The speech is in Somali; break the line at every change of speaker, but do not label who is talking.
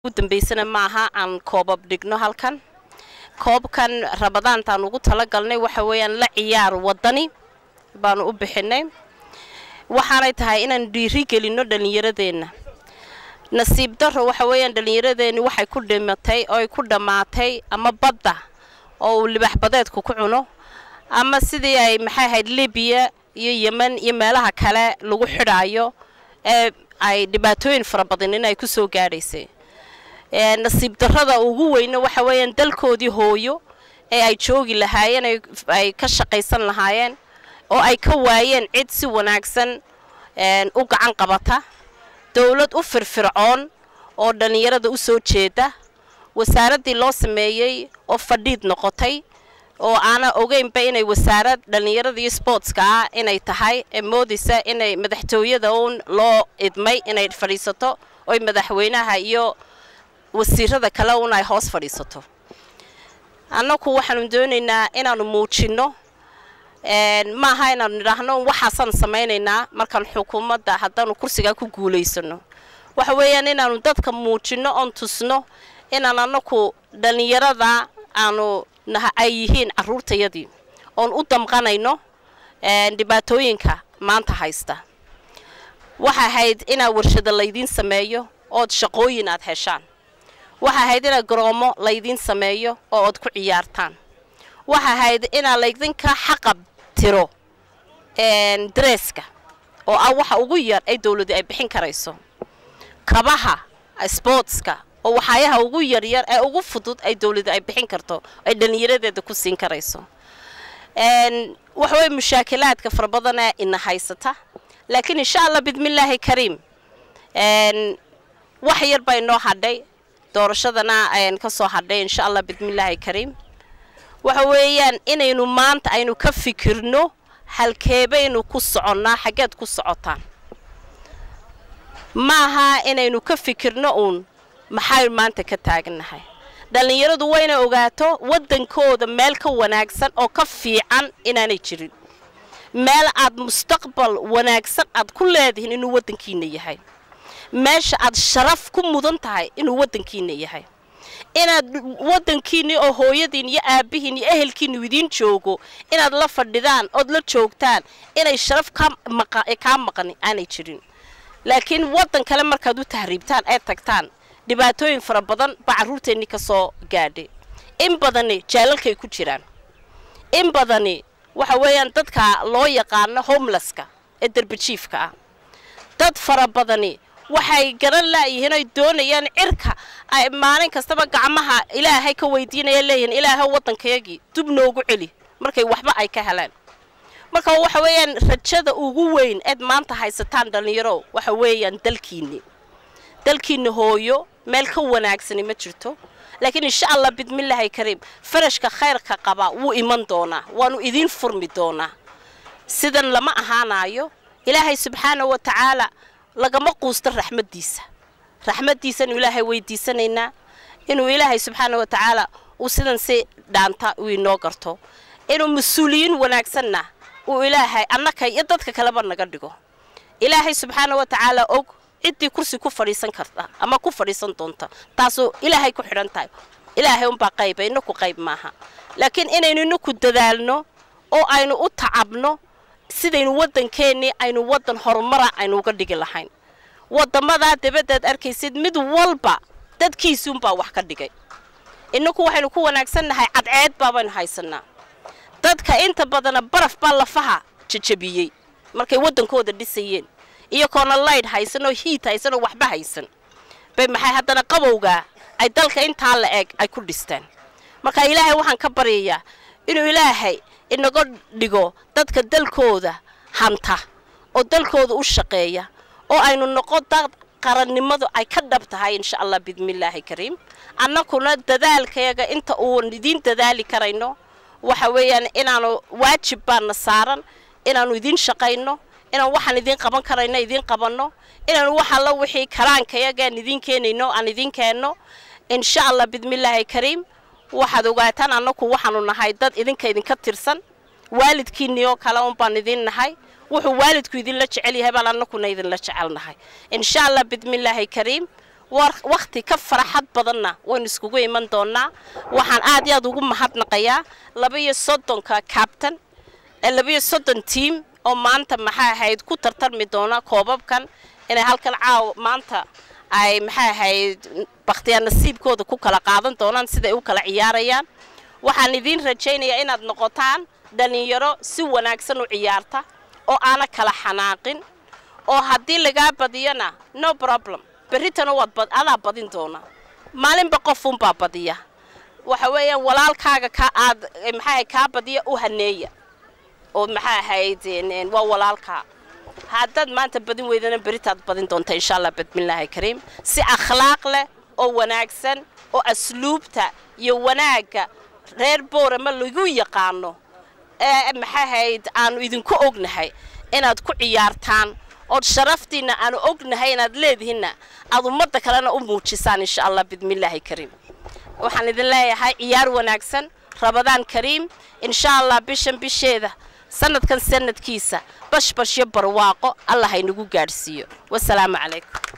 ugu dambaysana maaha aan koobab dhigno halkan koobkan rabadaantaan ugu talagalnay waxa weeyaan la ciyaar wadani baanu u bixinay waxaanay tahay inaan dhiiri gelinno dhallinyaradeenna nasiib daro waxa weeyaan dhallinyaradeenni waxay ku dhimatay oo ay ku dhammaatay ama badda oo uu libax badeedku ku cuno ama sidii ay maxay ahayd libiya iyo yemen iyo meelaha kale lagu xidhaayo ee ay dhibaatooyin fara badan in ay ku soo gaadhaysay nasiib darrada ugu weyna waxa weeyaan dalkoodii hooyo ee ay joogi lahaayeen ay ka shaqaysan lahaayeen oo ay ka waayeen cid si wanaagsan u gacan qabata dowlad u firfircoon oo dhallinyarada u soo jeeda wasaaraddii loo sameeyey oo fadhiid noqotay oo aana ogeynba inay wasaarad dhallinyarada iyo sboortska ah inay tahay ee moodaysa inay madaxtooyada uun loo idmay inay fadhiisato oy madaxweynaha iyo wasiirada kale un ay hoos fadhiisato annaku waxaanu doonaynaa inaanu muujinno maaha inaanu nidhaahno waxaasaan samaynaynaa markaan xukuumadda haddaanu kursigaa ku guulaysano waxa weeyaan inaanu dadka muujinno oon tusno inaan annaku dhallinyarada aanu ay yihiin carruurtayadii oon u damqanayno dhibaatooyinka maanta haysta waxa ahayd inaa warshado laydiin sameeyo ood shaqooyin aad heshaan waxa ahayd inaa garoomo laydiin sameeyo oo ood ku ciyaartaan waxa ahayd inaa laydinka xaqab tiro dareeska oo ah waxa ugu yar ay dowladu ay bixin karayso kabaha sboortska oo waxaayaha ugu yaryar ee ugu fudud ay dowladu ay bixin karto ay dhallinyaradeeda ku siin karayso waxa weye mushaakilaadka fara badanee ina haysata laakiin insha allah bidmillaahi kariim wax yar baa inoo hadhay doorashadana ka soo hadhay insha allah bidmillaahi kariim waxa weeyaan inaynu maanta aynu ka fikirno halkeebaynu ku soconnaa xaggeed ku socotaan maaha inaynu ka fikirno uun maxay maanta ka taagannahay dhallinyaradu wayna ogaato waddankooda meel ka wanaagsan oo ka fiican inaanay jirin meel aad mustaqbal wanaagsan aad ku leedihiin inuu waddankiina yahay meesha aad sharaf ku mudan tahay inuu waddankiina yahay inaad waddankiinni oo hooyadiin iyo aabbihiin iyo ehelkiinu idiin joogo inaad la fadhidaan ood la joogtaan inay sharaf kaa maqan aanay jirin laakiin waddan kale markaad u tahriibtaan ee tagtaan dhibaatooyin fara badan baa carruurteennii ka soo gaadhay in badani jaalalkay ku jiraan in badani waxa weeyaan dadka loo yaqaano homelesska ee derbajiifka ah dad fara badani waxay garan laayihiin oy doonayaan cirka ay maalin kastaba gacmaha ilaahay ka weydiinaya leeyihiin ilaahay waddankayagii dub noogu celi markay waxba ay ka helaan marka waxa weeyaan rajada ugu weyn eed maanta haysataan dhallinyaro waxa weeyaan dalkiinni dalkiinni hooyo meel ka wanaagsani ma jirto laakiin insha allah bidmillaahi kariim farashka khayrka qaba wuu iman doonaa waanu idiin furmi doonaa sidan lama ahaanaayo ilaahay subxaana wa tacaala lagama quusto raxmaddiisa raxmaddiisanu ilaahay weydiisanaynaa inuu ilaahay subxaana wa tacaala uu sidan si dhaanta uu inoo garto inuu mas-uuliyiin wanaagsanna uu ilaahay annaka iyo dadka kaleba naga dhigo ilaahay subxaana wa tacaala og ciddii kursi ku fadhiisan karta ama ku fadhiisan doonta taasuu ilaahay ku xidhan tahay ilaahay unbaa qayba inaku qayb maaha laakiin inaynu inaku dadaalno oo aynu u tacabno sidaynu waddankeennii aynu waddan horumara aynu uga dhigi lahayn waddamadaa dabaddaad arkaysid mid walba dadkiisuunbaa wax ka dhigay inaku waxaynu ku wanaagsannahay cadceed baabaynu haysannaa dadka inta badana baraf baa lafaha jajabiyey markay waddankooda dhisayeen iyo koona laydh haysan oo hiid haysan oo waxba haysan bay maxay haddana qabowgaa ay dalka intaa la eg ay ku dhistaan marka ilaahay waxaan ka baryayaa inuu ilaahay inaga dhigo dadka dalkooda hanta oo dalkooda u shaqeeya oo aynu noqon dad qarannimadu ay ka dhab tahay insha allah bidmillaahi kariim annakuna dadaalkayaga inta uun idiin dadaali karayno waxa weeyaan inaanu waajib baana saaran inaanu idiin shaqayno inaan waxaan idiin qaban karayno idiin qabanno inaanu wax alla wixii karaankayagaan idiin keenayno aan idiin keenno insha allah bidmillaahi kariim waxaad ogaataan annaku waxaanu nahay dad idinka idinka tirsan waalidkiinnii oo kale un baan idiin nahay wuxuu waalidku idinla jecel yahay baan annakuna idinla jecelnahay insha allah bidmillaahi kariim wakhti ka faraxad badanna waynu iskugu iman doonaa waxaan aad iyo aad ugu mahadnaqayaa labaiyo soddonka kabtan labaiyo soddon tiam oo maanta maxay ahayd ku tartarmi doona koobabkan inay halkan caaw maanta ay maxay ahayd bakhtiyaa nasiibkooda ku kala qaadan doonaan siday u kala ciyaarayaan waxaan idiin rajaynayaa inaad noqotaan dhallinyaro si wanaagsan u ciyaarta oo aana kala xanaaqin oo haddii lagaa badiyona no problem berritana waad adaa badin doonaa maalinba qofunbaa badiya waxa weeyaan walaalkaaga ka aad maxaa kaa badiya u haneeya oo maxaa ahayd waa walaalkaa haddaad maanta badin weydana beritaad badin doonta insha allah badmillaahi kariim si akhlaaq leh oo wanaagsan oo asluubta iyo wanaagga reer boorama lagu yaqaano ee maxaa ahayd aanu idinku ognahay inaad ku ciyaartaan ood sharaftiinna aanu ognahay inaad leedihinna aad ummadda kalena u muujisaan insha allah bidmillaahi kariim waxaan idin leeyahay ciyaar wanaagsan rabadaan kariim insha allah bishan bisheeda sanadkan sanadkiisa bashbashyo barwaaqo allah haynagu gaadhsiiyo wasalaamu calaykum